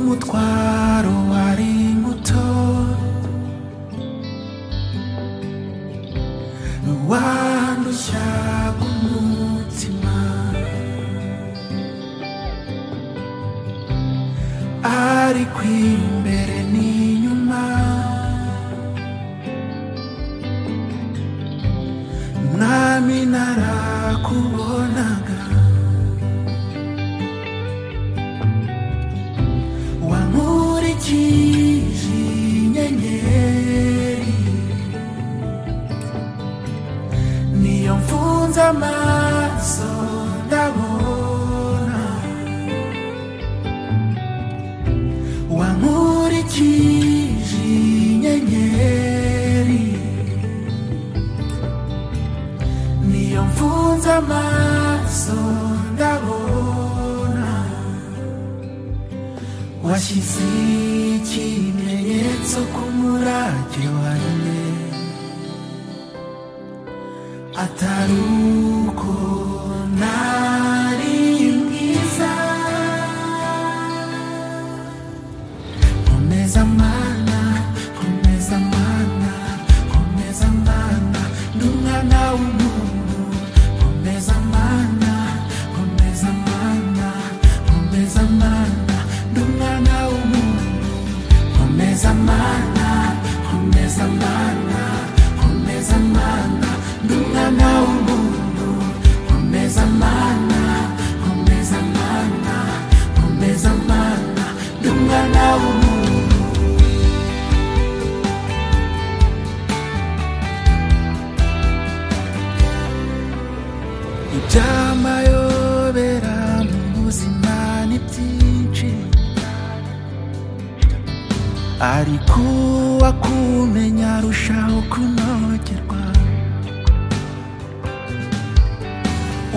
과로 아리부터 너와 누샤고 묻지만 아리 퀸베레 니뉴마 nami narakubonaga wankurikije inyenyeri niyo mfunze amaso ndabona wankurikije inyenyeri niyo mfunze amaso ndabona washyize ikimenyetso ku murage wanjye atari uko nari mwiza komeza mana komeza mana komeza mana ndi umwana w'umuntu komeza mana komeza mana komeza mana ndi umwana w'umuntu komeza mana komeza mana komeza mana ndi umwana w'umuntu komeza mana komeza mana komeza mana ndi umwana w'umuntu ibyamayobera mu buzima ni byinshi ariko uwakumenya arushaho kunogerwa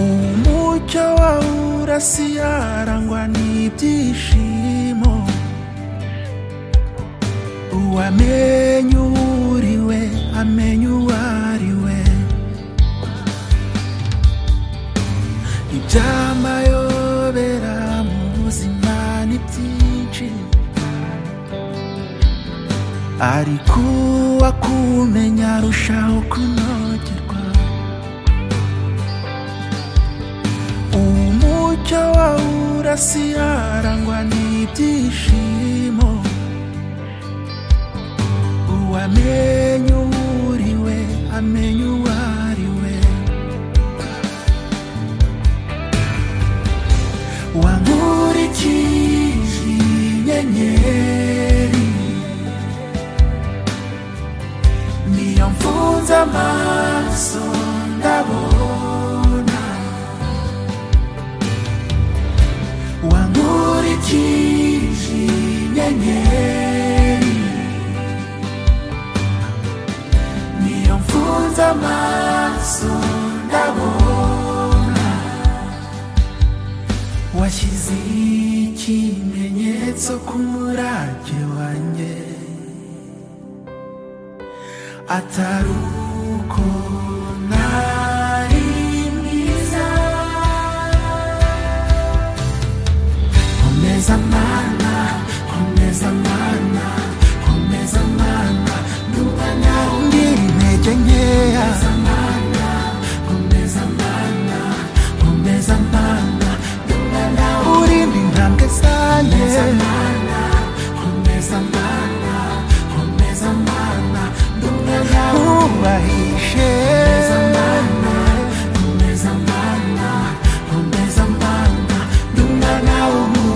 umucyo wawe urasiye arangwa n'ibyishimo uwamenya uwuriwe amenya uwo ari we ibyamayobera mu buzima ni byinshi ariko uwakumenya arushaho kunogerwa umucyo wawe urasiye arangwa n'ibyishimo uwamenya uwuriwe amenya uwo ari we wankurikije inyenyeri niyo mfunze amaso ndabona wankurikije inyenyeri niyo mfunze amaso ndabona washyize ikimenyetso ku murage wanjye atari uko nari mwiza komeza mana komeza mana komeza mana ndi umwana w'undi intege nkeya komeza mana komeza mana ndi umwana urinde intambwe zanjye komeza mana komeza mana ndi umwana wubahishe komeza mana komeza mana ndi umwana w'umuntu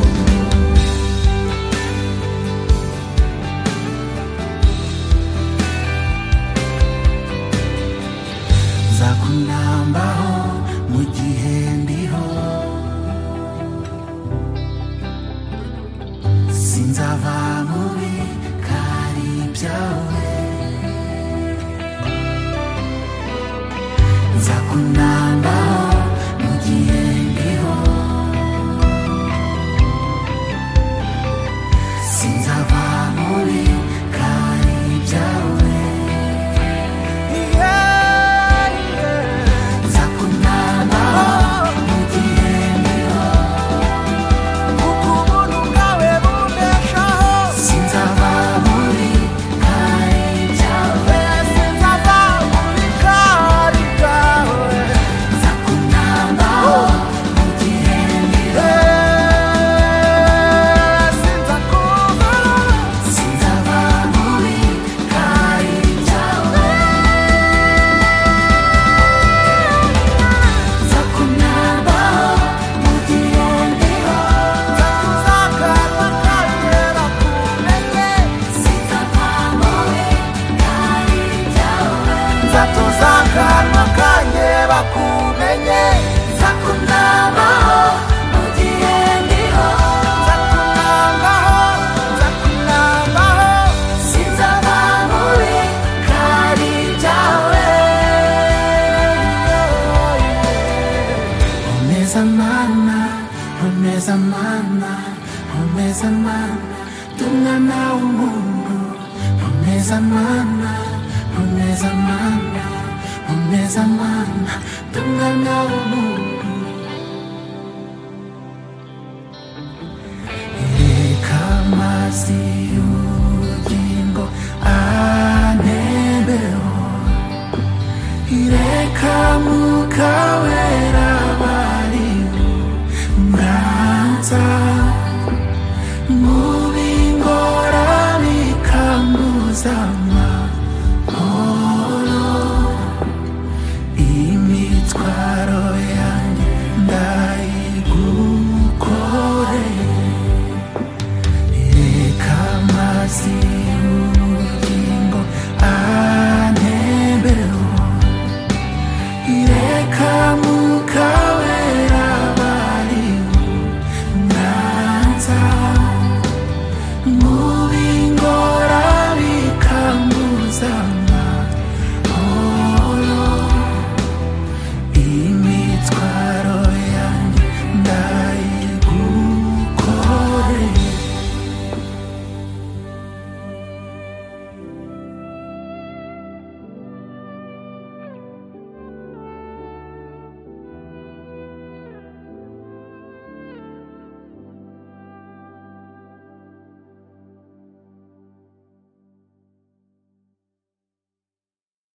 nzakunambaho mu gihe ndiho sinzava muri kari byawe nzakunambaho mu gihe ndiho sinzava muri kari byawe yeah, yeah. nzakunambaho mu gihe ndiho ukubona ubwawe bunesha Wamezamana, tungana umungu. Wamezamana, wamezamana, wamezamana, tungana umungu. Ikamazi ugingo anebeho Ireka mukawera bari mwanza Mubingorani kamuzamo